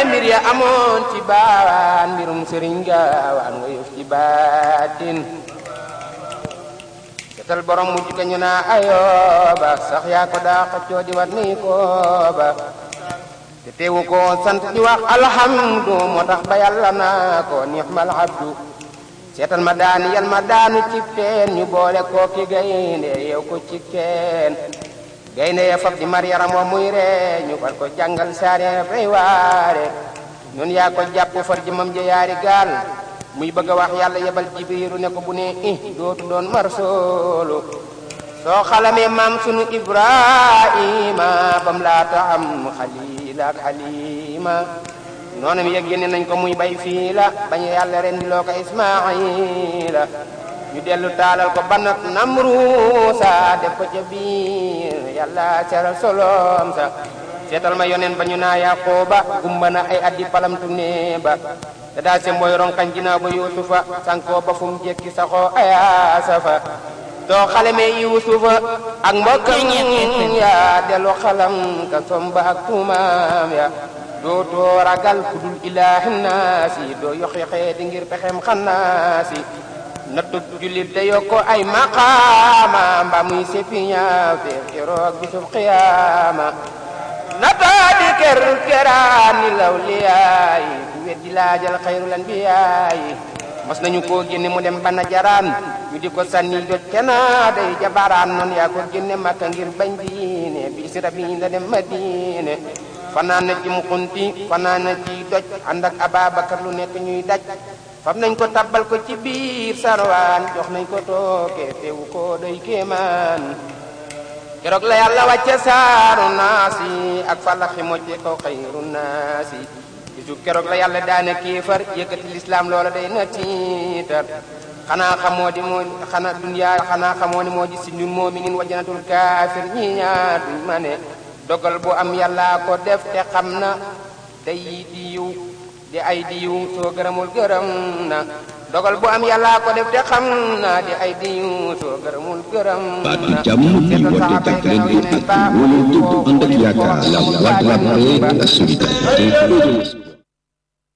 mbir ya amoon ci baawaan mbirum sëriñ gaawaan nga yëf ci baatin setal borom mujj ka ñu naa ayooba sax yaa ko daa xëccoo di wat ni kooba te teewu ko sant di wax alhamdu moo tax ba yàlla naa ko nixmal abdu seetal ma daani yal ma daanu cib teen ñu boole koo ki gaynde yow ko cib teen gaynde ya fab di mar yaram wa muy ree ñu far ko jàngal saare fay waare ñun yaa ko jàpp far jëmam ja yaari gaal muy bëgg a wax yàlla yebal jibriiru ne ko bu ne i dootu doon mar soolu soo xalamee maam sunu ibrahima bam laata am xaliil ak xalima noonu mi yëg génne nañ ko muy bay fii la bañ yàlla ren di loo ko ismaila ñu dellu taalal ko banat namruusa def ko ca biir yàlla seral solom sa seetal ma yonen ba ñu naa yaqooba gumba na ay addi palamtu ne ba te daa se mooy ronkañ ginaaw ba yuusufa sankoo ba fu mu jekki saxoo ayaasa fa soo xalamee yuusufa ak mbokkam ya dellu xalam ka somba ak tuumaam ya dootoo ragal ku dul ilaahi naasi doo yox yoxee di ngir pexem xannaasi nattu jullit da yokko ay maqaama mba muy sepiña fe keroog bisub qiyaama nataa di ker keraani law liyaayi ku weddi laajal xayrul anbiyaayi mos nañu koo génne mu dem bana jaraan ñu di ko sànni jot kena day jabaraan noonu yaa ko génne makka ngir bañ diine bi si rabi la dem madine fanaan na ci mukunti fanaan na ci doj ànd ak Ababakar lu nekk ñuy daj fam nañ ko tabbal ko ci biir sarwaan jox nañ ko tooke teewu ko doy kéemaan keroog la yàlla wàcce saaru naasi ak falaxi mojje ko xayru naasi bisu keroog la yàlla daane kéefar yëkkati lislaam loola day na tiitar xanaa xamoo di moo xanaa duniyaa xanaa xamoo ni moo ji si ñun moo mi ngin wajanatul kaafir ñi ñaar duñ ma ne dogal bu am yàlla ko def te xam na day di yiw di ay di yiw soo gërëmul gërëm na dogal bu am yàlla ko def te xam na di ay di yiw soo gërëmul gërëm baatu na jàmm di woote jàppalante ak wóolu dëgg ànd ak yaakaar la voix de la paix et de la solidarité